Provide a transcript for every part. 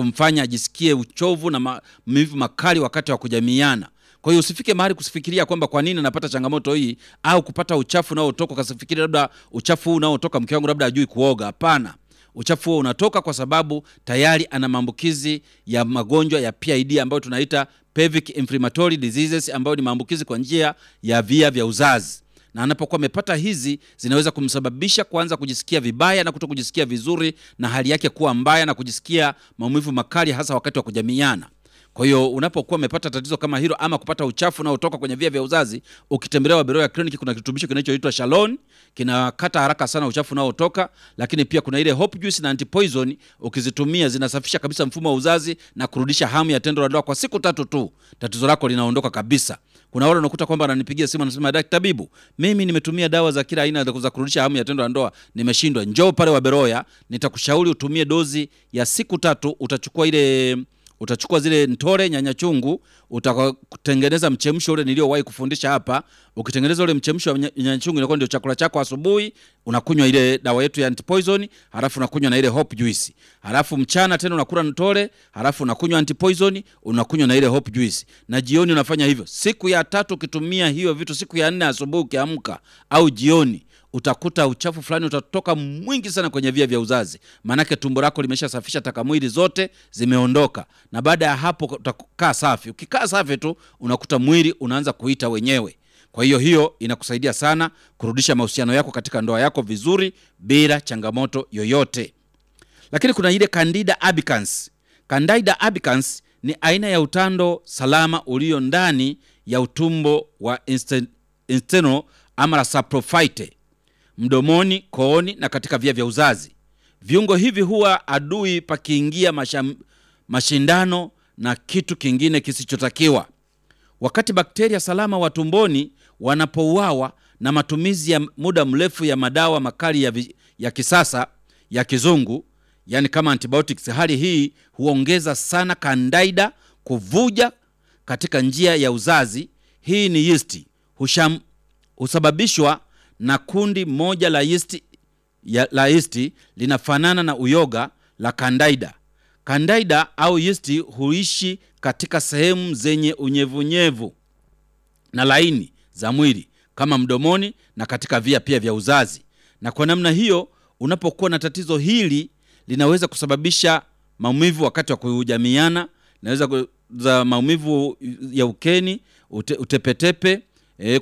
kumfanya ajisikie uchovu na maumivu makali wakati wa kujamiana. Kwa hiyo usifike mahali kusifikiria kwamba kwa nini anapata changamoto hii au kupata uchafu unaotoka ukasifikiri labda uchafu huu unaotoka mke wangu labda ajui kuoga. Hapana, uchafu huo unatoka kwa sababu tayari ana maambukizi ya magonjwa ya PID ambayo tunaita pelvic inflammatory diseases, ambayo ni maambukizi kwa njia ya via vya uzazi na anapokuwa amepata hizi zinaweza kumsababisha kuanza kujisikia vibaya na kuto kujisikia vizuri na hali yake kuwa mbaya na kujisikia maumivu makali hasa wakati wa kujamiana. Kwa hiyo unapokuwa umepata tatizo kama hilo ama kupata uchafu unaotoka kwenye via vya uzazi, ukitembelea Waberoya Clinic kuna kirutubisho kinachoitwa Shalon, kinakata haraka sana uchafu unaotoka, lakini pia kuna ile Hope Juice na Antipoison, ukizitumia zinasafisha kabisa mfumo wa uzazi na kurudisha hamu ya tendo la ndoa kwa siku tatu tu, tatizo lako linaondoka kabisa. Kuna wale unakuta kwamba ananipigia simu anasema, daktari tabibu, mimi nimetumia dawa za kila aina za kurudisha hamu ya tendo la ndoa nimeshindwa. Njoo pale Waberoya, nitakushauri utumie dozi ya siku tatu. Utachukua ile utachukua zile ntore nyanya chungu, utatengeneza mchemsho ule niliowahi kufundisha hapa. Ukitengeneza ule mchemsho wa nyanya chungu, inakuwa ndio chakula chako asubuhi. Unakunywa ile dawa yetu ya antipoison, halafu unakunywa na ile hope juice, halafu mchana tena unakula ntore, halafu unakunywa antipoison, unakunywa na ile hope juice, na jioni unafanya hivyo. Siku ya tatu ukitumia hiyo vitu, siku ya nne asubuhi ukiamka au jioni utakuta uchafu fulani utatoka mwingi sana kwenye via vya uzazi, maanake tumbo lako limeshasafisha taka mwili zote zimeondoka, na baada ya hapo utakaa safi. Ukikaa safi tu unakuta mwili unaanza kuita wenyewe. Kwa hiyo hiyo inakusaidia sana kurudisha mahusiano yako katika ndoa yako vizuri bila changamoto yoyote. Lakini kuna ile Candida albicans. Candida albicans ni aina ya utando salama ulio ndani ya utumbo wa intestinal ama saprophyte mdomoni, kooni na katika via vya uzazi. Viungo hivi huwa adui pakiingia masham, mashindano na kitu kingine kisichotakiwa. Wakati bakteria salama wa tumboni wanapouawa na matumizi ya muda mrefu ya madawa makali ya, vi, ya kisasa ya kizungu, yani kama antibiotics, hali hii huongeza sana Candida kuvuja katika njia ya uzazi. Hii ni yeast husham, husababishwa na kundi moja la yeast ya, la yeast linafanana na uyoga la Candida. Candida au yeast huishi katika sehemu zenye unyevunyevu na laini za mwili kama mdomoni na katika via pia vya uzazi, na kwa namna hiyo, unapokuwa na tatizo hili linaweza kusababisha maumivu wakati wa kujamiana, linaweza za maumivu ya ukeni, ute, utepetepe, e,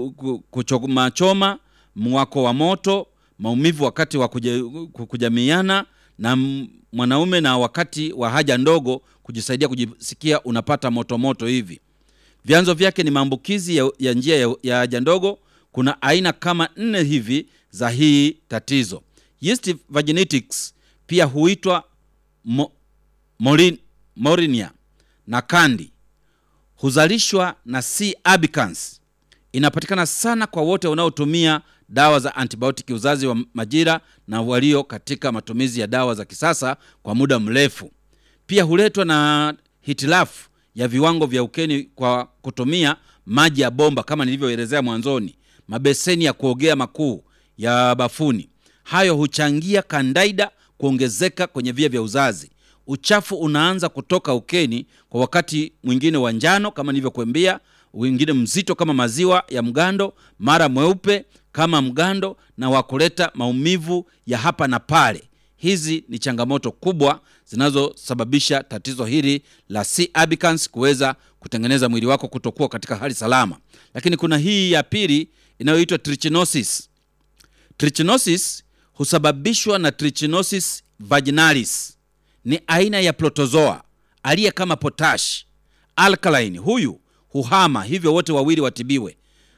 kuchomachoma mwako wa moto, maumivu wakati wa kuja, kujamiana na mwanaume na wakati wa haja ndogo, kujisaidia kujisikia unapata moto moto hivi. Vyanzo vyake ni maambukizi ya, ya njia ya, ya haja ndogo. Kuna aina kama nne hivi za hii tatizo. Yeast vaginitis pia huitwa mo, morin, morinia na kandi, huzalishwa na C albicans. Inapatikana sana kwa wote wanaotumia dawa za antibiotiki uzazi wa majira na walio katika matumizi ya dawa za kisasa kwa muda mrefu. Pia huletwa na hitilafu ya viwango vya ukeni kwa kutumia maji ya bomba kama nilivyoelezea mwanzoni, mabeseni ya kuogea makuu ya bafuni. Hayo huchangia Candida kuongezeka kwenye via vya uzazi. Uchafu unaanza kutoka ukeni kwa wakati mwingine wa njano kama nilivyokuambia, wengine mzito kama maziwa ya mgando, mara mweupe kama mgando na wa kuleta maumivu ya hapa na pale. Hizi ni changamoto kubwa zinazosababisha tatizo hili la C albicans kuweza kutengeneza mwili wako kutokuwa katika hali salama. Lakini kuna hii ya pili inayoitwa trichinosis. Trichinosis husababishwa na Trichinosis vaginalis. Ni aina ya protozoa aliye kama potash alkaline. Huyu huhama, hivyo wote wawili watibiwe.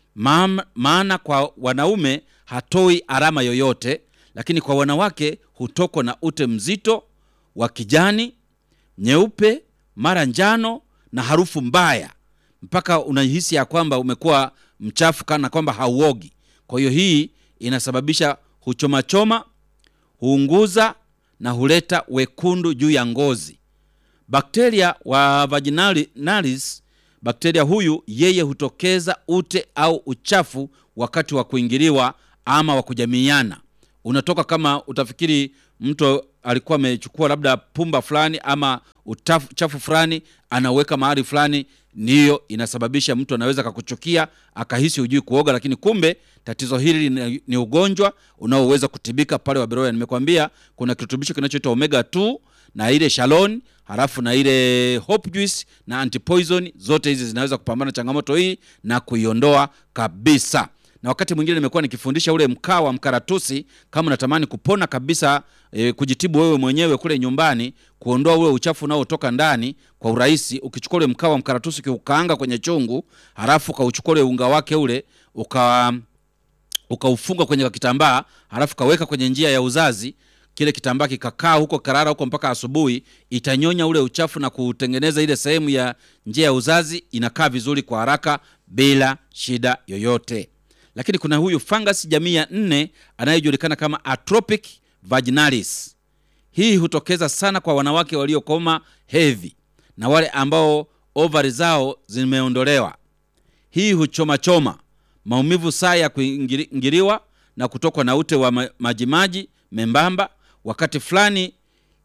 Maana kwa wanaume hatoi alama yoyote, lakini kwa wanawake hutokwa na ute mzito wa kijani, nyeupe, mara njano na harufu mbaya, mpaka unahisi ya kwamba umekuwa mchafu kana kwamba hauogi. Kwa hiyo hii inasababisha huchomachoma, huunguza na huleta wekundu juu ya ngozi. Bakteria wa vaginalis, bakteria huyu yeye hutokeza ute au uchafu wakati wa kuingiliwa ama wa kujamiiana. Unatoka kama utafikiri mtu alikuwa amechukua labda pumba fulani ama utafu- uchafu fulani anaweka mahali fulani, ndiyo inasababisha mtu anaweza akakuchukia akahisi hujui kuoga, lakini kumbe tatizo hili ni, ni ugonjwa unaoweza kutibika pale Waberoya. Nimekwambia kuna kirutubisho kinachoitwa omega 2 na ile shalon halafu na ile hope juice na antipoison, zote hizi zinaweza kupambana na changamoto hii na kuiondoa kabisa na wakati mwingine nimekuwa nikifundisha ule mkaa wa mkaratusi. Kama unatamani kupona kabisa e, kujitibu wewe mwenyewe kule nyumbani, kuondoa ule uchafu unaotoka ndani kwa urahisi, ukichukua ule mkaa wa mkaratusi ukiukaanga kwenye chungu, halafu ukauchukua ule unga wake ule uka ukaufunga kwenye kitambaa, halafu kaweka kwenye njia ya uzazi kile kitambaa kikakaa huko karara huko mpaka asubuhi, itanyonya ule uchafu na kutengeneza ile sehemu ya njia ya uzazi, inakaa vizuri kwa haraka bila shida yoyote. Lakini kuna huyu fungus jamii ya nne anayejulikana kama Atropic vaginalis. Hii hutokeza sana kwa wanawake waliokoma hedhi na wale ambao ovari zao zimeondolewa. Hii huchoma choma, maumivu saa ya kuingiliwa na kutokwa na ute wa ma- majimaji membamba, wakati fulani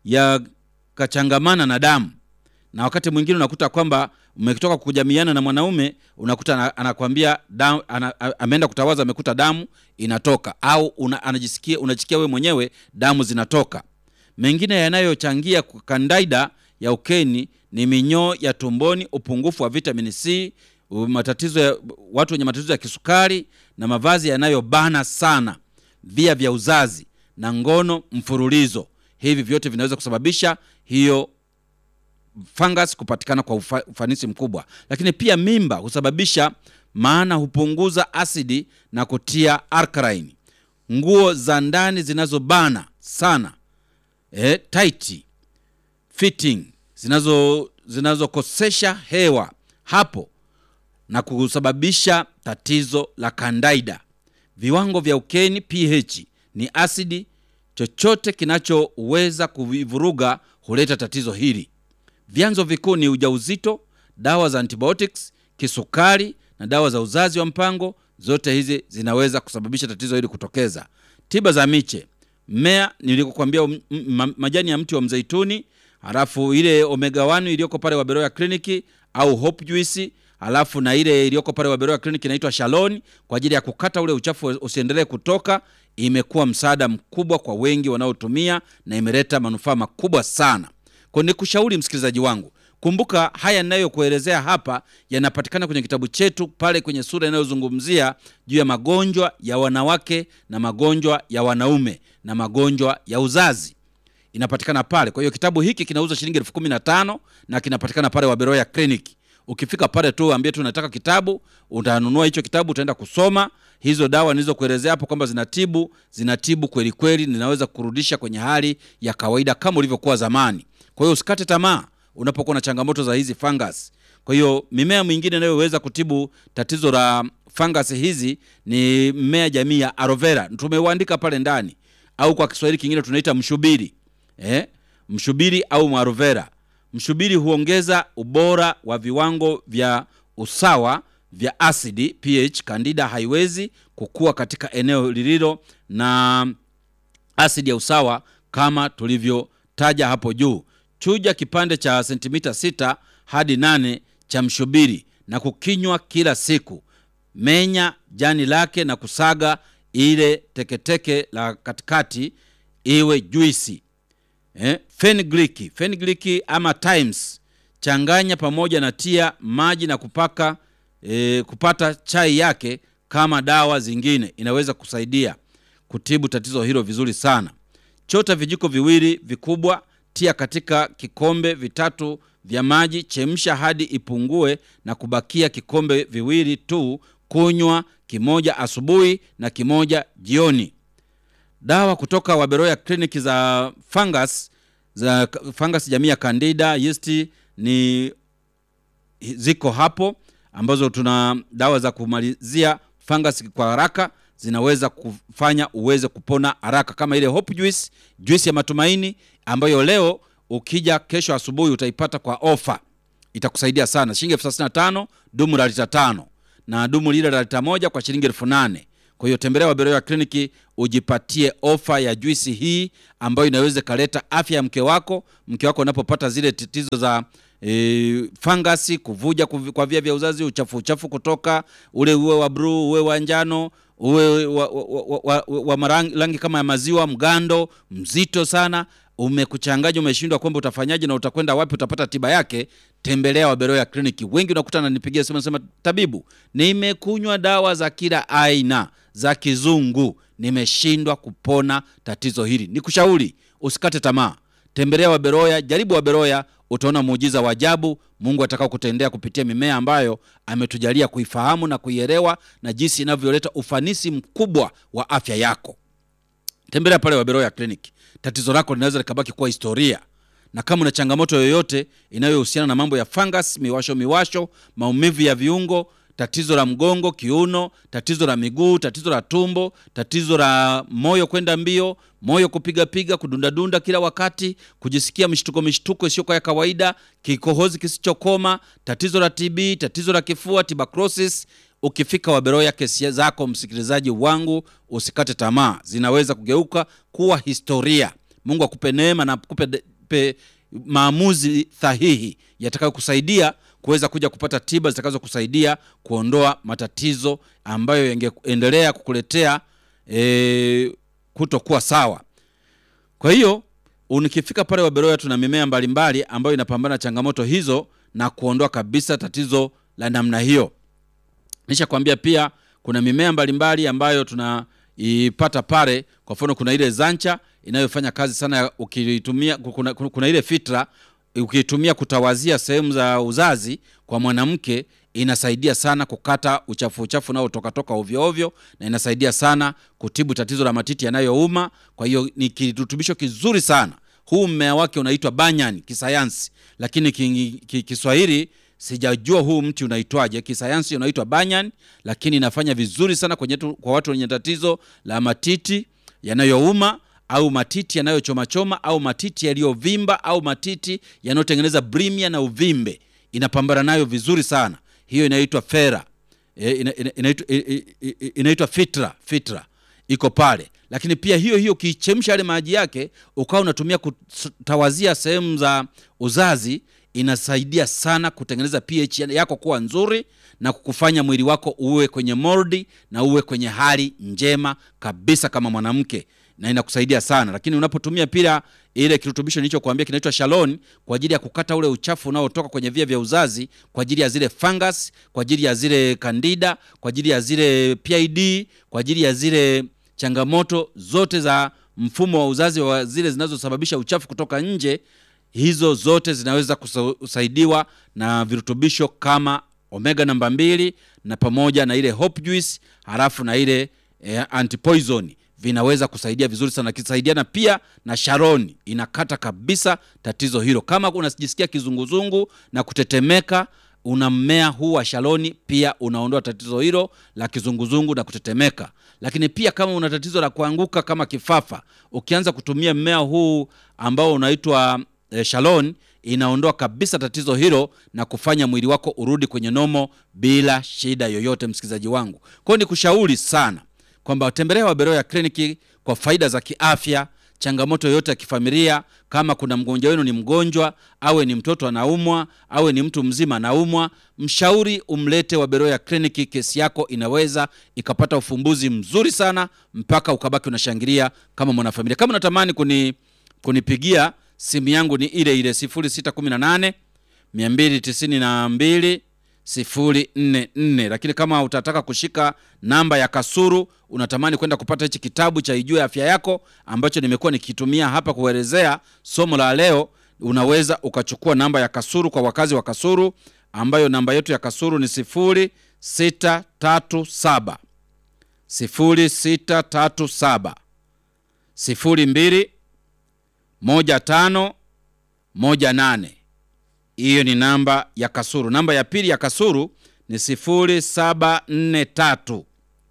yakachangamana na damu, na wakati mwingine unakuta kwamba umetoka kujamiana na mwanaume unakuta ana- anakwambia damu, ana, a- ameenda kutawaza amekuta damu inatoka, au una, anajisikia unajisikia wewe mwenyewe damu zinatoka. Mengine yanayochangia kandaida ya ukeni ni minyoo ya tumboni, upungufu wa vitamini C, u- matatizo ya, watu wenye matatizo ya kisukari na mavazi yanayobana sana, via vya uzazi na ngono mfululizo. Hivi vyote vinaweza kusababisha hiyo fungus kupatikana kwa ufa, ufanisi mkubwa. Lakini pia mimba husababisha, maana hupunguza asidi na kutia alkaline. Nguo za ndani zinazobana sana eh, tight fitting zinazo zinazokosesha hewa hapo na kusababisha tatizo la kandaida. Viwango vya ukeni pH ni asidi. Chochote kinachoweza kuvivuruga huleta tatizo hili. Vyanzo vikuu ni ujauzito, dawa za antibiotics, kisukari na dawa za uzazi wa mpango. Zote hizi zinaweza kusababisha tatizo hili kutokeza. Tiba za miche, mmea nilikokuambia, um, m- ma- majani ya mti wa mzeituni, halafu ile omega 1 iliyoko pale Waberoya kliniki au hope juice, halafu na ile iliyoko pale Waberoya kliniki inaitwa Shalon kwa ajili ya kukata ule uchafu usiendelee kutoka. Imekuwa msaada mkubwa kwa wengi wanaotumia na imeleta manufaa makubwa sana. Kwa nikushauri msikilizaji wangu, kumbuka haya ninayokuelezea hapa yanapatikana kwenye kitabu chetu pale kwenye sura inayozungumzia juu ya magonjwa ya wanawake na magonjwa ya wanaume na magonjwa ya uzazi inapatikana pale. Kwa hiyo kitabu hiki kinauza shilingi elfu kumi na tano na kinapatikana pale Waberoya Clinic. Ukifika pale tu ambie tu unataka kitabu, utanunua hicho kitabu, utaenda kusoma hizo dawa nilizokuelezea hapo kwamba zinatibu, zinatibu kweli kweli, ninaweza kurudisha kwenye hali ya kawaida kama ulivyokuwa zamani. Kwa hiyo usikate tamaa unapokuwa na changamoto za hizi fungus. Kwa hiyo mimea mingine inayoweza kutibu tatizo la fungus hizi ni mmea jamii ya aloe vera, tumeuandika pale ndani, au kwa Kiswahili kingine tunaita mshubiri eh? Mshubiri au aloe vera. Mshubiri huongeza ubora wa viwango vya usawa vya asidi pH. Candida haiwezi kukua katika eneo lililo na asidi ya usawa kama tulivyotaja hapo juu. Chuja kipande cha sentimita sita hadi nane cha mshubiri na kukinywa kila siku. Menya jani lake na kusaga ile teketeke la katikati iwe juisi. Eh, fenugreek, fenugreek ama Times changanya pamoja na tia maji na kupaka eh, kupata chai yake kama dawa zingine, inaweza kusaidia kutibu tatizo hilo vizuri sana. Chota vijiko viwili vikubwa, tia katika kikombe vitatu vya maji, chemsha hadi ipungue na kubakia kikombe viwili tu. Kunywa kimoja asubuhi na kimoja jioni. Dawa kutoka Waberoya kliniki za fungus za fungus jamii ya Candida yeast ni ziko hapo, ambazo tuna dawa za kumalizia fungus kwa haraka, zinaweza kufanya uweze kupona haraka, kama ile hope juice, juice ya matumaini ambayo leo ukija kesho asubuhi utaipata kwa ofa, itakusaidia sana, shilingi elfu thelathini na tano dumu la lita tano na dumu lile la lita moja kwa shilingi elfu nane Kwa hiyo tembelea Waberoya kliniki ujipatie ofa ya juisi hii ambayo inaweza ikaleta afya ya mke wako. Mke wako unapopata zile tatizo za e, fangasi, kuvuja kuvi- kwa via vya uzazi, uchafu uchafu kutoka ule, uwe wa bluu, uwe wa njano, uwe wa, wa, wa, wa, wa, wa marangi- rangi kama ya maziwa, mgando mzito sana, umekuchanganya, umeshindwa kwamba utafanyaje na utakwenda wapi, utapata tiba yake, tembelea Waberoya kliniki. Wengi unakuta ananipigia simu nasema, tabibu, nimekunywa dawa za kila aina za kizungu, nimeshindwa kupona tatizo hili. Nikushauri usikate tamaa, tembelea Waberoya, jaribu Waberoya, utaona muujiza wa ajabu Mungu atakao kutendea kupitia mimea ambayo ametujalia kuifahamu na kuielewa na jinsi inavyoleta ufanisi mkubwa wa afya yako. Tembelea pale Waberoya Clinic. Tatizo lako linaweza likabaki kuwa historia, na kama una changamoto yoyote inayohusiana na mambo ya fungus, miwasho miwasho, maumivu ya viungo, tatizo la mgongo, kiuno, tatizo la miguu, tatizo la tumbo, tatizo la moyo kwenda mbio, moyo kupigapiga, kudundadunda kila wakati, kujisikia mshtuko mishtuko isiyokuwa ya kawaida, kikohozi kisichokoma, tatizo la TB, tatizo la kifua, tuberculosis Ukifika Waberoya, kesi zako msikilizaji wangu, usikate tamaa, zinaweza kugeuka kuwa historia. Mungu akupe neema na akupe de- pe, maamuzi sahihi yatakayokusaidia kuweza kuja kupata tiba zitakazokusaidia kuondoa matatizo ambayo yangeendelea kukuletea e, kutokuwa sawa. Kwa hiyo unikifika pale Waberoya, tuna mimea mbalimbali ambayo inapambana na changamoto hizo na kuondoa kabisa tatizo la namna hiyo. Nishakwambia pia kuna mimea mbalimbali ambayo tunaipata pale. Kwa mfano, kuna ile zancha inayofanya kazi sana ukitumia, kuna, kuna ile fitra ukiitumia kutawazia sehemu za uzazi kwa mwanamke inasaidia sana kukata uchafu uchafu unaotoka toka ovyo ovyo, na inasaidia sana kutibu tatizo la matiti yanayouma. Kwa hiyo ni kirutubisho kizuri sana. Huu mmea wake unaitwa banyan kisayansi, lakini ki- ki- Kiswahili sijajua huu mti unaitwaje. Kisayansi unaitwa banyan, lakini inafanya vizuri sana kwenye tu, kwa watu wenye tatizo la matiti yanayouma au matiti yanayochomachoma au matiti yaliyovimba au matiti yanayotengeneza brimia na uvimbe, inapambana nayo vizuri sana. Hiyo inaitwa fera e, ina, ina, inaitwa, i- i- i- inaitwa fitra fitra iko pale, lakini pia hiyo hiyo ukiichemsha yale maji yake ukawa unatumia kutawazia sehemu za uzazi inasaidia sana kutengeneza pH yako kuwa nzuri na kukufanya mwili wako uwe kwenye moldi na uwe kwenye hali njema kabisa kama mwanamke na inakusaidia sana. Lakini unapotumia pia ile kirutubisho nilichokuambia kinaitwa Shalon kwa ajili ya kukata ule uchafu unaotoka kwenye via vya uzazi, kwa ajili ya zile fungus, kwa ajili ya zile candida, kwa ajili ya zile PID, kwa ajili ya zile changamoto zote za mfumo wa uzazi wa zile zinazosababisha uchafu kutoka nje, hizo zote zinaweza kusa- kusaidiwa na virutubisho kama omega namba mbili na pamoja na ile hope juice halafu na ile eh, antipoison vinaweza kusaidia vizuri sana, kisaidiana pia na Sharon inakata kabisa tatizo hilo. Kama unajisikia kizunguzungu na kutetemeka, una mmea huu wa Shaloni pia unaondoa tatizo hilo la kizunguzungu na kutetemeka. Lakini pia kama una tatizo la kuanguka kama kifafa, ukianza kutumia mmea huu ambao unaitwa eh, Shalon inaondoa kabisa tatizo hilo na kufanya mwili wako urudi kwenye nomo bila shida yoyote, msikilizaji wangu. Kwa hiyo nikushauri sana kwamba tembelea Waberoya kliniki kwa faida za kiafya, changamoto yoyote ya kifamilia. Kama kuna mgonjwa wenu ni mgonjwa, awe ni mtoto anaumwa, awe ni mtu mzima anaumwa, mshauri umlete Waberoya kliniki. Kesi yako inaweza ikapata ufumbuzi mzuri sana mpaka ukabaki unashangilia kama mwanafamilia. Kama unatamani kuni kunipigia simu yangu ni ile ile 0618 292 044 lakini kama utataka kushika namba ya Kasuru, unatamani kwenda kupata hichi kitabu cha Ijue Afya Yako ambacho nimekuwa nikitumia hapa kuelezea somo la leo, unaweza ukachukua namba ya Kasuru kwa wakazi wa Kasuru, ambayo namba yetu ya Kasuru ni 0637 0637 02 15 18 hiyo ni namba ya Kasuru. Namba ya pili ya Kasuru ni 0743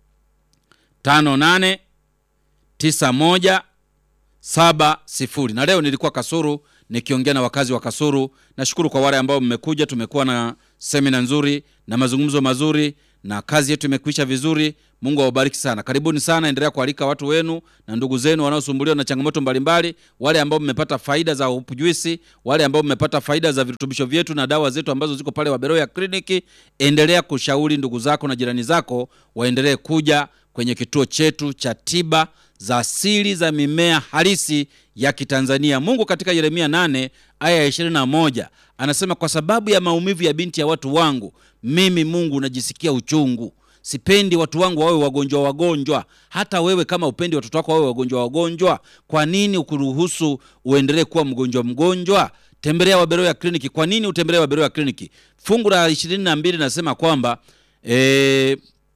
58 91 70. Na leo nilikuwa Kasuru nikiongea na wakazi wa Kasuru. Nashukuru kwa wale ambao mmekuja, tumekuwa na semina nzuri na mazungumzo mazuri na kazi yetu imekwisha vizuri. Mungu awabariki sana. Karibuni sana, endelea kualika watu wenu na ndugu zenu wanaosumbuliwa na changamoto mbalimbali, wale ambao mmepata faida za Hope Juice, wale ambao mmepata faida za virutubisho vyetu na dawa zetu ambazo ziko pale Waberoya Kliniki. Endelea kushauri ndugu zako na jirani zako waendelee kuja kwenye kituo chetu cha tiba za asili za mimea halisi ya Kitanzania. Mungu katika Yeremia 8 aya ya 21 anasema, kwa sababu ya maumivu ya binti ya watu wangu, mimi Mungu najisikia uchungu. Sipendi watu wangu wawe wagonjwa wagonjwa. Hata wewe kama upendi watoto wako wawe wagonjwa wagonjwa, kwa nini ukuruhusu uendelee kuwa mgonjwa mgonjwa? Tembelea Waberoya Kliniki. Kwa nini utembelee Waberoya Kliniki? Fungu la 22 linasema kwamba eh,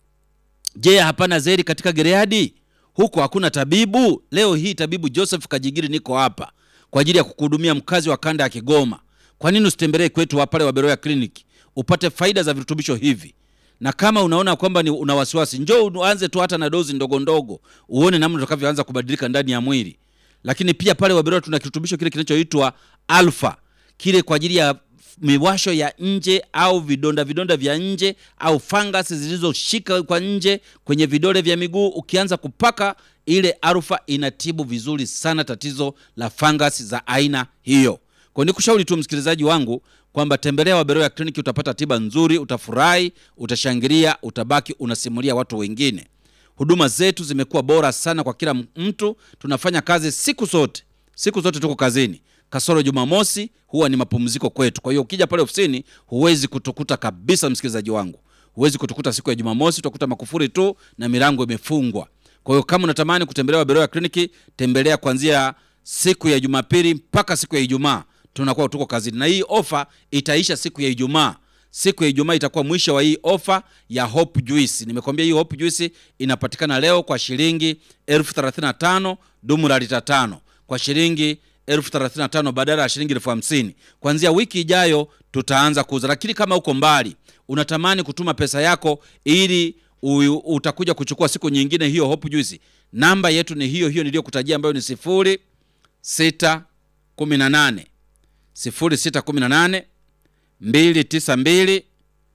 Je, hapana zeri katika Gileadi? Huko hakuna tabibu? Leo hii tabibu Joseph Kajigiri niko hapa kwa ajili ya kukuhudumia mkazi wa kanda ya Kigoma. Kwa nini usitembelee kwetu wa pale Waberoya Clinic upate faida za virutubisho hivi? Na kama unaona kwamba ni una wasiwasi, njoo uanze tu hata na dozi ndogo ndogo, uone namna utakavyoanza kubadilika ndani ya mwili. Lakini pia pale Waberoya tuna kirutubisho kile kinachoitwa Alpha, kile kwa ajili ya miwasho ya nje au vidonda vidonda vya nje au fangasi zilizoshika kwa nje kwenye vidole vya miguu. Ukianza kupaka ile Alpha inatibu vizuri sana tatizo la fangasi za aina hiyo. Kwa nikushauri tu msikilizaji wangu kwamba tembelea Waberoya Kliniki, utapata tiba nzuri, utafurahi, utashangilia, utabaki unasimulia watu wengine. Huduma zetu zimekuwa bora sana kwa kila mtu. Tunafanya kazi siku zote, siku zote tuko kazini kasoro Jumamosi huwa ni mapumziko kwetu. Kwa hiyo ukija pale ofisini huwezi kutukuta kabisa, msikilizaji wangu, huwezi kutukuta siku ya Jumamosi, utakuta makufuri tu na milango imefungwa. Kwa hiyo kama unatamani kutembelea Waberoya Kliniki, tembelea kuanzia siku ya Jumapili mpaka siku ya Ijumaa, tunakuwa tuko kazini, na hii ofa itaisha siku ya Ijumaa. Siku ya Ijumaa itakuwa mwisho wa hii ofa ya Hope Juice. Nimekwambia hii Hope Juice inapatikana leo kwa shilingi elfu thelathini na tano dumu la lita tano kwa shilingi elfu thelathini na tano badala ya shilingi elfu hamsini. Kuanzia wiki ijayo tutaanza kuuza, lakini kama uko mbali unatamani kutuma pesa yako ili u, utakuja kuchukua siku nyingine hiyo Hope Juice, namba yetu ni hiyo hiyo niliyokutajia ambayo ni sifuri sita kumi na nane sifuri sita kumi na nane mbili tisa mbili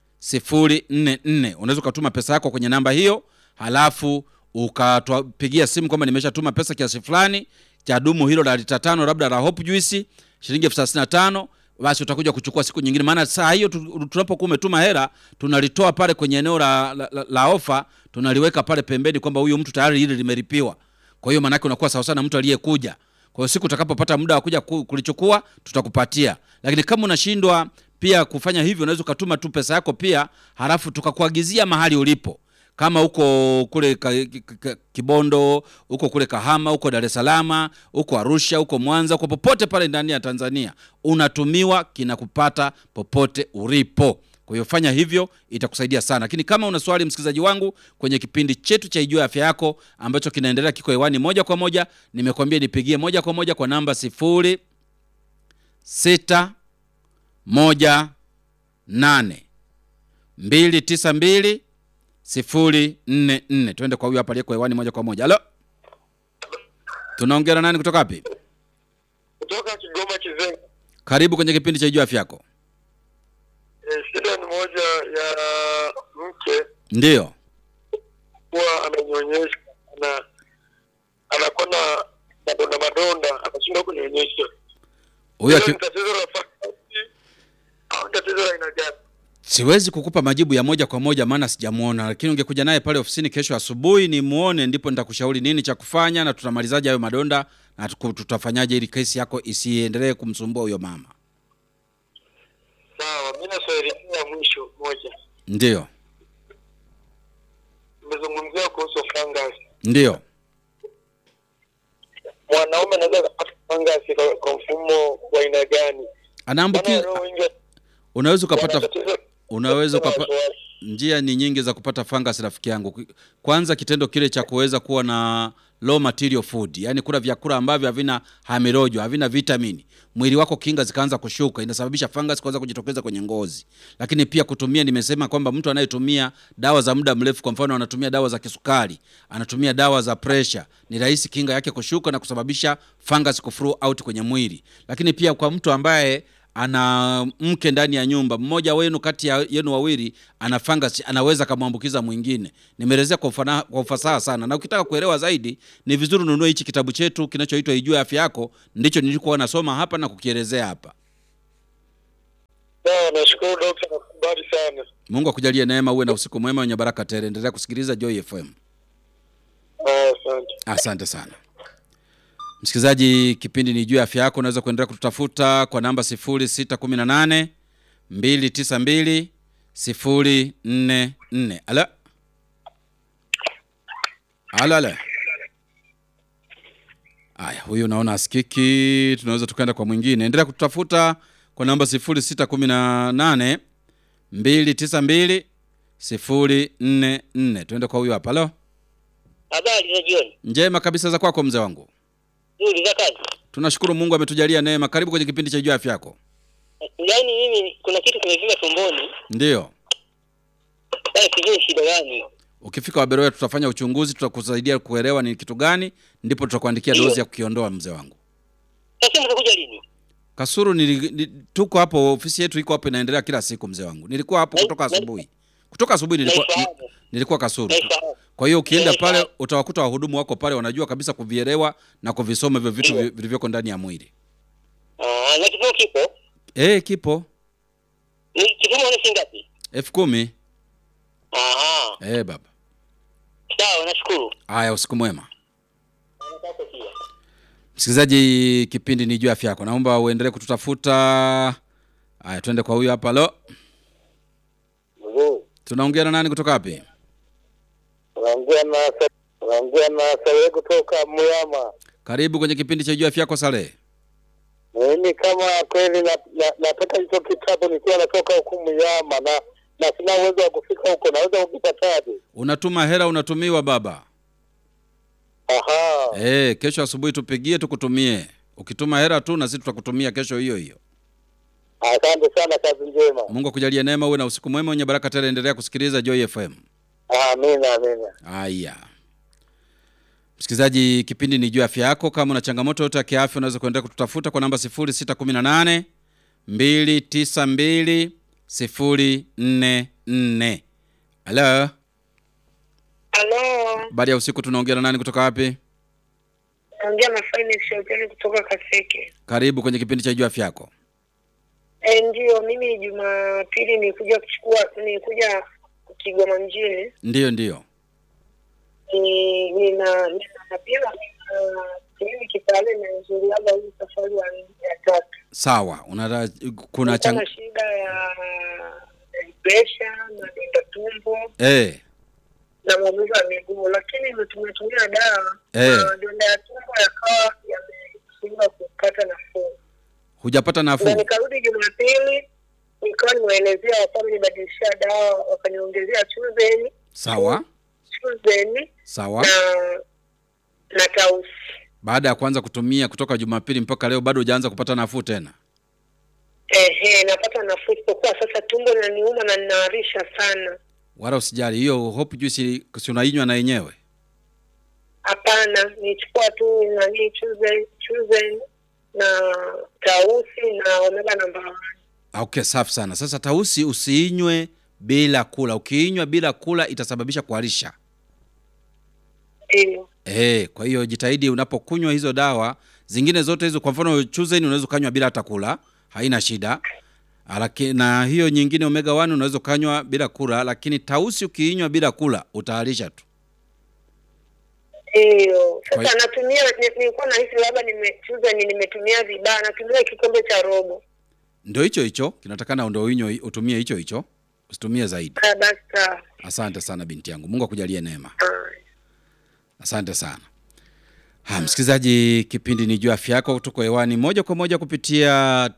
sifuri nne nne. Unaweza ukatuma pesa yako kwenye namba hiyo, halafu ukatupigia simu kwamba nimeshatuma pesa kiasi fulani cha dumu hilo la lita tano labda la Hope Juice shilingi elfu thelathini na tano basi utakuja kuchukua siku nyingine, maana saa hiyo tunapokuwa umetuma hela tunalitoa pale kwenye eneo la, la, la, la ofa tunaliweka pale pembeni kwamba huyu mtu tayari hili limelipiwa. Kwa hiyo maanake unakuwa sawa sana mtu aliyekuja. Kwa hiyo siku utakapopata muda wa kuja kulichukua tutakupatia, lakini kama unashindwa pia kufanya hivyo, unaweza ukatuma tu pesa yako pia, halafu tukakuagizia mahali ulipo kama uko kule ka, ka, Kibondo, uko kule Kahama, uko Dar es Salaam, uko Arusha, uko Mwanza, uko popote pale ndani ya Tanzania, unatumiwa kinakupata popote ulipo. Kwa hiyo fanya hivyo, itakusaidia sana. Lakini kama una swali, msikilizaji wangu, kwenye kipindi chetu cha Ijue Afya Yako ambacho kinaendelea, kiko hewani moja kwa moja, nimekwambia nipigie moja kwa moja kwa namba sifuri sita moja nane mbili tisa mbili sifuri nne nne. Twende kwa huyu hapa aliyeko hewani moja kwa moja. Halo, tunaongea na nani kutoka wapi? Kutoka Kigoma Kizenga. Karibu kwenye kipindi cha Ijue Afya Yako. E, shida ni moja ya mke Ndiyo, kuwa ananyonyesha na anakuwa na madonda madonda, anashindwa kunyonyesha. huyu Hilo aki... ni tatizo la fangasi au tatizo la aina gani? siwezi kukupa majibu ya moja kwa moja maana sijamuona, lakini ungekuja naye pale ofisini kesho asubuhi nimuone, ndipo nitakushauri nini cha kufanya na tutamalizaje hayo madonda na tuku- tutafanyaje ili kesi yako isiendelee kumsumbua huyo mama. Sawa, mimi na swali la mwisho moja, Ndiyo, nimezungumzia kuhusu fangasi. ndiyo. Mwanaume anaweza kupata fangasi kwa, kwa mfumo wa aina gani? Maana Anaambukiza, walio wengi unaweza wana ukapata tatizo unaweza la ukapa, wasiwasi. njia ni nyingi za kupata fungus rafiki yangu. Kwanza kitendo kile cha kuweza kuwa na low material food, yani kula vyakula ambavyo havina hamirojo, havina vitamini, mwili wako kinga zikaanza kushuka, inasababisha fungus kuanza kujitokeza kwenye ngozi. Lakini pia kutumia, nimesema kwamba mtu anayetumia dawa za muda mrefu, kwa mfano anatumia dawa za kisukari, anatumia dawa za pressure, ni rahisi kinga yake kushuka na kusababisha fungus kuflow out kwenye mwili. Lakini pia kwa mtu ambaye ana mke ndani ya nyumba, mmoja wenu kati ya yenu wawili ana fungus, anaweza akamwambukiza mwingine. Nimeelezea kwa, ufana- kwa ufasaha sana, na ukitaka kuelewa zaidi ni vizuri ununue hichi kitabu chetu kinachoitwa Ijue Afya Yako. Ndicho nilikuwa nasoma hapa na kukielezea hapa. Sawa, nashukuru dokta, nakubali sana. Mungu akujalie neema, uwe na usiku mwema wenye baraka tele. Endelea kusikiliza Joy FM. Ah, Asante. Asante sana msikilizaji, kipindi ni juu ya afya yako. Unaweza kuendelea kututafuta kwa namba 0618 292 044. Alo, alo, alo. Aya, huyu naona asikiki, tunaweza tukaenda kwa mwingine. Endelea kututafuta kwa namba 0618 292 044. Tuende kwa huyu hapa. Alo, Habari za jioni. njema kabisa za kwako mzee wangu. Nzuri za kazi. Tunashukuru Mungu ametujalia neema. Karibu kwenye kipindi cha juu ya afya yako. Yaani mimi kuna kitu kimevimba tumboni. Ndiyo, Sasa sijui shida gani. ukifika Waberoya tutafanya uchunguzi, tutakusaidia kuelewa ni kitu gani, ndipo tutakuandikia Ndiyo. dozi ya kukiondoa mzee wangu. Sasa mtakuja lini? Kasuru nili, ni, tuko hapo, ofisi yetu iko hapo, inaendelea kila siku mzee wangu. Nilikuwa hapo Na- kutoka na- asubuhi, kutoka asubuhi nilikuwa, ni, Naifahamu. nilikuwa Kasuru. Naifahamu. Kwa hiyo ukienda Naifahamu. pale utawakuta wahudumu wako pale, wanajua kabisa kuvielewa na kuvisoma hivyo vitu Ndiyo. vi- vilivyoko ndani ya mwili. Ah, na kipimo kipo. Eh, kipo Ni kipimo ni shilingi ngapi? elfu kumi. Aha. Eh, baba. Sawa, nashukuru. Haya, usiku mwema. Nataka pia. Msikilizaji, kipindi ni juu ya afya yako, naomba uendelee kututafuta. Haya, twende kwa huyu hapa. Lo, Mzuri. tunaongea na nani kutoka wapi? Unaongea na unaongea na Salehe kutoka Muyama. Karibu kwenye kipindi cha juu ya afya yako Salehe. Mimi kama kweli na- na- nataka hicho kitabu nikiwa natoka huku Muyama na na sina uwezo wa kufika huko, naweza kukipataje? Unatuma hela, unatumiwa baba. Aha. Eh, kesho asubuhi tupigie, tukutumie. Ukituma hela tu na sisi tutakutumia kesho hiyo hiyo. Asante sana, kazi njema. Mungu akujalie neema, uwe na usiku mwema wenye baraka tele. Endelea kusikiliza Joy FM. Amina, amina. Haya, msikilizaji, kipindi ni juu ya afya yako. Kama una changamoto yote ya kiafya, unaweza kuendelea kututafuta kwa namba 0618 292 044. Halo, Halo, baada ya usiku, tunaongea na nani kutoka wapi? naongea na Finance Hotel kutoka Kaseke. Karibu kwenye kipindi cha juu ya afya yako. E, ndio mimi Jumapili nilikuja kuchukua nilikuja Kigoma mjini Ndiyo, ndiyo. ni nina nina pia kliniki pale nazuliaga hii safari ya ya tatu. Sawa, una kuna Nilikuwa chang... na shida ya pressure na donda tumbo eh, na maumivu ya miguu, lakini nimetumia dawa Eh. na donda ya tumbo yakawa yameshindwa kupata nafuu. hujapata na nafuu. nikarudi Jumapili nikawa nimeelezea wakawa nibadilishia dawa wakaniongezea chuzeni Sawa, chuzeni sawa. na na tausi. Baada ya kuanza kutumia kutoka Jumapili mpaka leo bado hujaanza kupata nafuu tena? Ehe, napata nafuu, isipokuwa sasa tumbo linaniuma na ninaharisha sana. Wala usijali, hiyo hope juice si unainywa na yenyewe. Hapana, nichukua tu nani chuzeni chuzeni na tausi na omega namba one. Ah, Okay, safi sana. Sasa tausi usiinywe bila kula. Ukiinywa bila kula itasababisha kuharisha. Ndio. Eh, kwa hiyo jitahidi unapokunywa hizo dawa zingine zote hizo, kwa mfano chuzen unaweza ukanywa bila hata kula, haina shida. Alaki, na hiyo nyingine omega 1 unaweza ukanywa bila kula, lakini tausi ukiinywa bila kula utaharisha tu. Ndio. Kwa Sasa natumia ni- nilikuwa nahisi labda nimechuza ni nimetumia vibaya, natumia kikombe cha robo. Ndio hicho hicho kinatakana, ndio uinywe, utumie hicho hicho, usitumie zaidi. Ah, basi sawa. Asante sana binti yangu, Mungu akujalie neema. Ah. Asante sana. Ha, msikilizaji, kipindi ni juu ya afya yako, tuko hewani moja kwa moja kupitia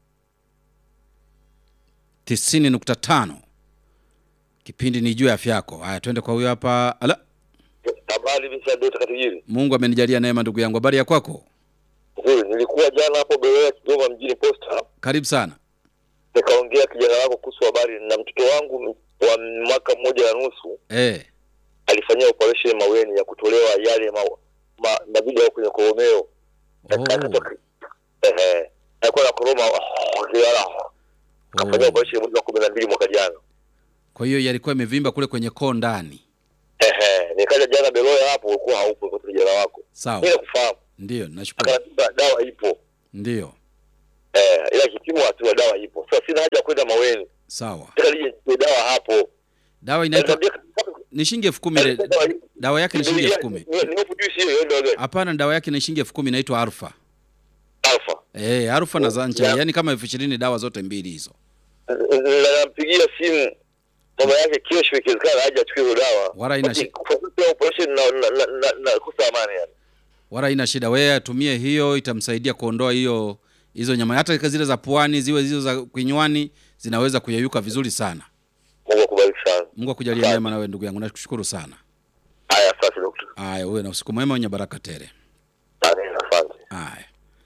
90.5. Kipindi ni juu ya afya yako. Haya, twende kwa huyo hapa. Ala, Habari bisa Dota Katijiri. Mungu amenijalia neema, ndugu yangu. Habari ya kwako? Nzuri, nilikuwa jana hapo Berea Kigoma mjini Posta, Karibu sana. nikaongea kijana wako kuhusu habari na mtoto wangu wa mwaka mmoja na nusu Eh, alifanyia operation maweni ya kutolewa yale ma, ma, mavidu yao kwenye koromeo oh, Ehe. alikuwa na koroma kilala kafanya Oh. operation mwezi wa kumi na mbili mwaka jana. Kwa hiyo yalikuwa imevimba kule kwenye koo ndani. Ehe, nikaja jana Beloya hapo, ulikuwa haupo kwa kijana wako. Sawa, Mimi nakufahamu, ndio nashukuru. akaniambia dawa ipo Ndio, eh, ila kipimo hatua dawa ipo. Sasa sina haja ya kwenda Maweni, sawa. nataka nije nichukue dawa hapo. Dawa inaitwa Aliniambia- ni shilingi elfu kumi. ile- Dawa ipo. Dawa yake ni shilingi elfu kumi. Ni- ni hofu juice hiyo, hiyo ndio gani? Hapana, dawa yake ni shilingi elfu kumi inaitwa Alfa. Alpha. Eh, Alfa na Zancha, Yeah. yaani kama elfu ishirini dawa zote mbili hizo. Na nampigia simu mama yake kesho, ikiwezekana aje achukue hiyo dawa. Wala haina shi- Kwa sababu ya operation na na na, na, na kosa amani yani. Wala haina shida, wewe atumie hiyo, itamsaidia kuondoa hiyo hizo nyama, hata zile za puani ziwe hizo za kinywani zinaweza kuyeyuka vizuri sana. Mungu akubariki sana. Mungu akujalie neema na wewe ndugu yangu, nakushukuru sana. Haya, asante dokta. Haya, uwe na usiku mwema wenye baraka tele. Amina, asante. Haya.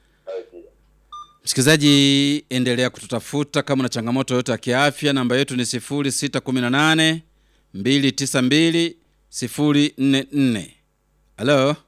Msikilizaji, endelea kututafuta kama una changamoto yoyote ya kiafya. Namba yetu ni 0618 292 044. Halo,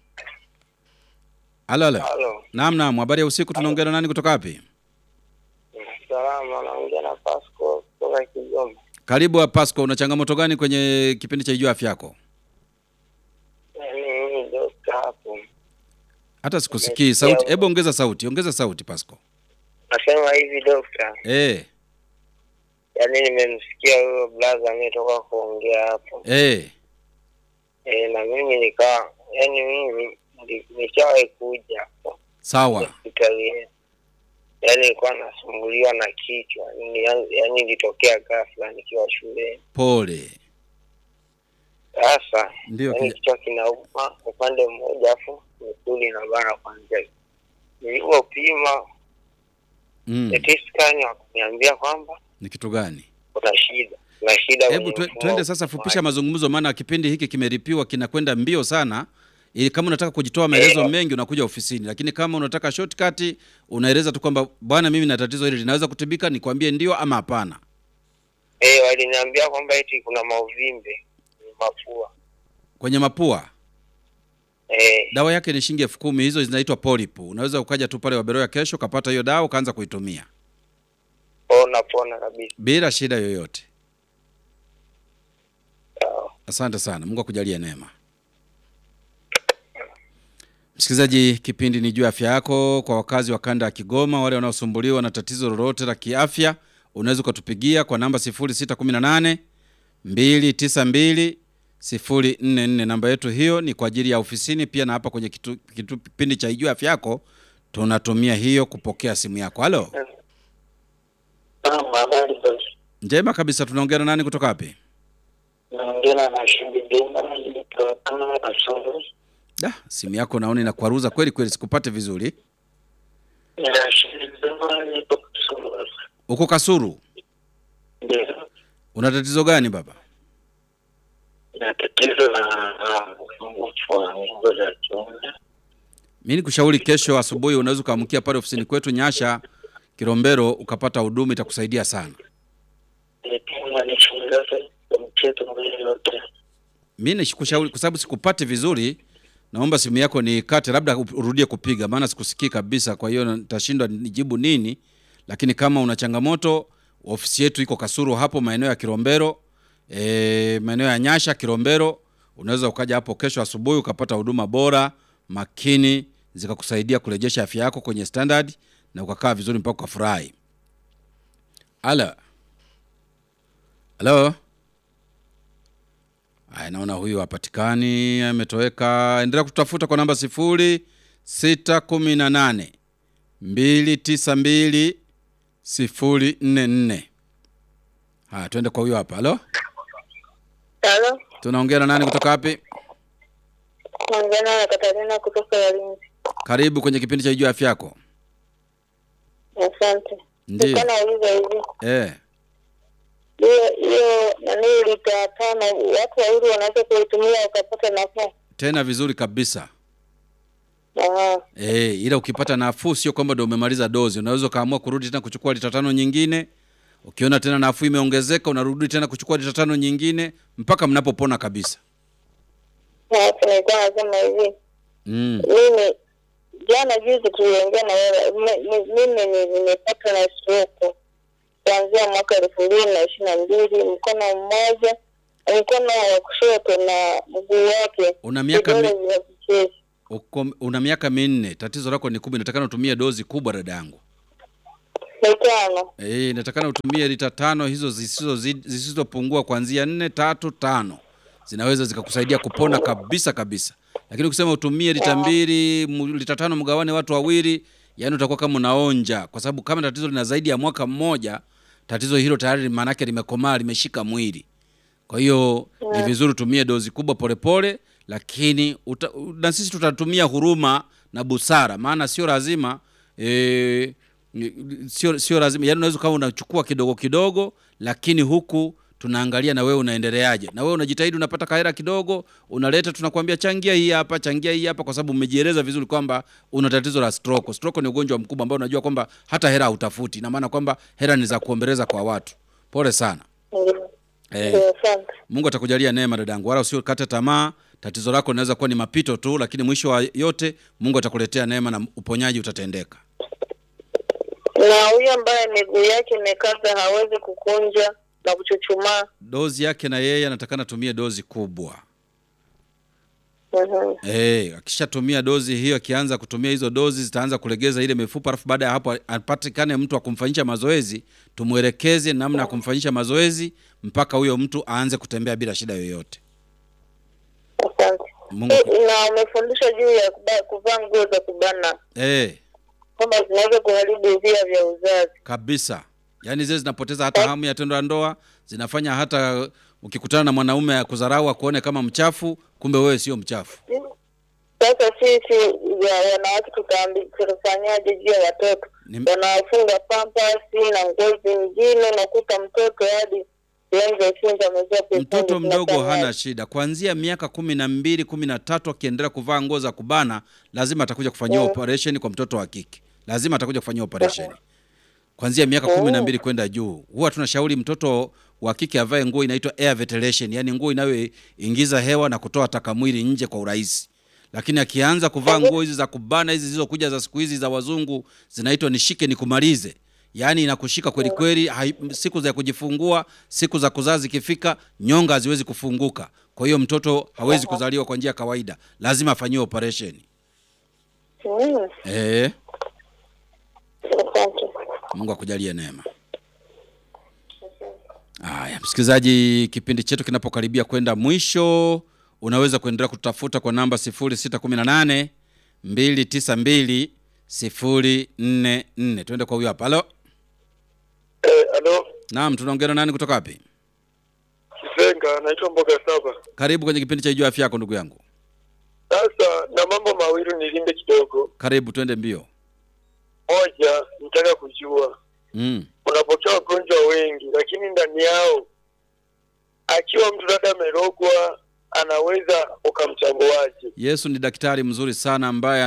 halo, halo. Halo, Naam, naam. Habari ya usiku, tunaongea na nani kutoka wapi? salama, naongea na Pasco kutoka Kigoma. Karibu wa Pasco, una changamoto gani kwenye kipindi cha Ijua Afya Yako? Yaani mimi dokta hapo, Hata sikusikii sauti. Hebu ongeza sauti, ongeza sauti Pasco. nasema hivi dokta, Eh, yaani nimemsikia huyo blaza ametoka kuongea hapo eh, e, na mimi nikawa, yaani mimi ndi- nishawahi kuja hapo sawa. hospitali yetu, yaani nilikuwa nasumbuliwa na kichwa, Ni- yaani ilitokea ghafla nikiwa shuleni. Pole. Sasa Ndio yaani kija- kichwa kinauma upande mmoja, afu misuli inabana kwanzia. Nilipopima mm. CT scan wakaniambia kwamba Ni kitu gani? kuna shida, kuna shida. Hebu kwenye twe- mfumo twende wa sasa, upumuaji. fupisha mazungumzo, maana kipindi hiki kimeripiwa kinakwenda mbio sana. Ili kama unataka kujitoa maelezo Eh. mengi unakuja ofisini, lakini kama unataka shortcut unaeleza tu kwamba bwana, mimi na tatizo hili linaweza kutibika, nikwambie ndio ama hapana. Eh, waliniambia kwamba eti kuna mauvimbe kwenye mapua. Kwenye mapua Eh, dawa yake ni shilingi elfu kumi. Hizo zinaitwa polipu. Unaweza ukaja tu pale Waberoya kesho ukapata hiyo dawa ukaanza kuitumia pona pona kabisa. bila shida yoyote. Sawa. Asante sana, Mungu akujalie neema. Msikilizaji, kipindi ni juu ya afya yako. Kwa wakazi wa kanda ya Kigoma, wale wanaosumbuliwa na tatizo lolote la kiafya, unaweza ukatupigia kwa namba 0618 292 044. Namba yetu hiyo ni kwa ajili ya ofisini, pia na hapa kwenye kitu, kitu, kipindi cha juu ya afya yako tunatumia hiyo kupokea simu yako. Halo, Naam, habari basi. njema kabisa. Tunaongea na nani kutoka wapi? Naongea na Shindi Juma nilitokana na Kasoro. Da, simu yako naona inakwaruza kweli kweli, sikupate vizuri. Na Shindi Juma nipo Kasoro. Uko Kasuru, Ndio. una tatizo gani baba? Na tatizo la la upungufu wa nguvu za kiume. Mi nikushauri kesho asubuhi unaweza ukaamkia pale ofisini kwetu Nyasha Kilombero ukapata huduma, itakusaidia sana. Nipimwa nichunguze mcheto mwili yote. Mi nikushauri kwa sababu sikupati vizuri, naomba simu yako nikate, labda urudie kupiga, maana sikusikii kabisa. Kwa hiyo nitashindwa nijibu nini, lakini kama una changamoto, ofisi yetu iko Kasuru hapo maeneo ya Kilombero, e, maeneo ya Nyasha Kilombero. Unaweza ukaja hapo kesho asubuhi ukapata huduma bora makini, zikakusaidia kurejesha afya yako kwenye standard na ukakaa vizuri mpaka ukafurahi. Halo, halo. Aya, naona huyu hapatikani, ametoweka. Endelea kutafuta kwa namba sifuri sita kumi na nane mbili tisa mbili sifuri nne nne. Haya, tuende kwa huyu hapa. Halo, Halo, tunaongea na nani kutoka wapi? naongea na Katarina kutoka Walinzi. Karibu kwenye kipindi cha Ijua Afya Yako. Asante. Ndiyo. Nilikuwa nauliza hivi, Eh, hiyo hiyo nani lita tano, watu wawili wanaweza kuitumia wakapata nafuu? tena vizuri kabisa. Aha. Eh, ila ukipata nafuu sio kwamba ndio umemaliza dozi. Unaweza ukaamua kurudi tena kuchukua lita tano nyingine. Ukiona tena nafuu imeongezeka, unarudi tena kuchukua lita tano nyingine mpaka mnapopona kabisa. Sasa nilikuwa nasema hivi, Mm. mimi jana juzi tuliongea na wewe, m- m- mimi ni- nimepata na stroke kuanzia mwaka elfu mbili na ishirini na mbili mkono mmoja mkono wa kushoto na mguu wake Una miaka mi, vidole vya vichezi uko, una miaka minne, tatizo lako ni kubwa, inatakana utumie dozi kubwa dada yangu. mitano Eh, inatakana utumie lita tano hizo zisizo zisizopungua kuanzia nne tatu tano zinaweza zikakusaidia kupona kabisa kabisa, lakini ukisema utumie lita mbili mu- lita tano mgawane watu wawili, yani utakuwa kama unaonja, kwa sababu kama tatizo lina zaidi ya mwaka mmoja, tatizo hilo tayari maanake limekomaa, limeshika mwili. Kwa hiyo ni vizuri utumie dozi kubwa polepole, lakini uta, na sisi tutatumia huruma na busara, maana sio lazima e, sio sio lazima, yaani unaweza kama unachukua kidogo kidogo, lakini huku tunaangalia na wewe unaendeleaje, na wewe unajitahidi, unapata kahera kidogo, unaleta, tunakwambia changia hii hapa, changia hii hapa, kwa sababu umejieleza vizuri kwamba una tatizo la stroke. Stroke ni ugonjwa mkubwa ambao unajua kwamba hata hera hautafuti, ina maana kwamba hera ni za kuombeleza kwa watu. Pole sana. ndio Eh. ndio asante Mungu atakujalia neema dadangu, wala usiokate tamaa. Tatizo lako linaweza kuwa ni mapito tu, lakini mwisho wa yote Mungu atakuletea neema na uponyaji utatendeka. na huyu ambaye miguu yake imekaza hawezi kukunja na kuchuchumaa Dozi yake na yeye anatakana atumie dozi kubwa. Mhm. Eh, akishatumia dozi hiyo, akianza kutumia hizo dozi zitaanza kulegeza ile mifupa, alafu baada ya hapo apatikane mtu wa kumfanyisha mazoezi, tumwelekeze namna ya kumfanyisha mazoezi mpaka huyo mtu aanze kutembea bila shida yoyote. asante Mungu Eh, na umefundisha juu ya kuba- kuvaa nguo za kubana eh, kwamba zinaweza kuharibu via vya uzazi kabisa yaani zile zinapoteza hata hamu ya tendo la ndoa zinafanya hata ukikutana na mwanaume ya kudharau akuone kama mchafu kumbe wewe sio mchafu sasa sisi ya wanawake tutaambi- tutafanyaje juu ya watoto Ni- wanafunga pampasi na ngozi nyingine unakuta mtoto hadi sehemu za chini amezaa mtoto mdogo hana shida kuanzia miaka kumi na mbili kumi na tatu akiendelea kuvaa nguo za kubana lazima atakuja kufanyiwa Mm. operation kwa mtoto wa kike lazima atakuja kufanyiwa operation kuanzia miaka kumi na mbili kwenda juu huwa tunashauri mtoto wa kike avae nguo inaitwa air ventilation yani nguo inayoingiza hewa na kutoa taka mwili nje kwa urahisi lakini akianza kuvaa nguo hizi za kubana hizi zilizokuja za siku hizi za wazungu zinaitwa nishike nikumalize yaani inakushika kweli kweli hai- siku za kujifungua siku za kuzaa zikifika nyonga haziwezi kufunguka kwa hiyo mtoto hawezi kuzaliwa kwa njia ya kawaida lazima afanyiwe operation Mm, eh asante mungu akujalie neema haya msikilizaji kipindi chetu kinapokaribia kwenda mwisho unaweza kuendelea kututafuta kwa namba 618 292 044 tuende kwa huyo hapa halo Eh, alo naam tunaongea na nani kutoka wapi Kizenga, naitwa Mboga Saba. karibu kwenye kipindi cha ijua afya yako ndugu yangu Sasa na mambo mawili nilinde kidogo. karibu twende mbio Moja, nitaka kujua mm. unapokea wagonjwa wengi, lakini ndani yao akiwa mtu labda amerogwa, anaweza ukamchambuaje? yesu ni daktari mzuri sana ambaye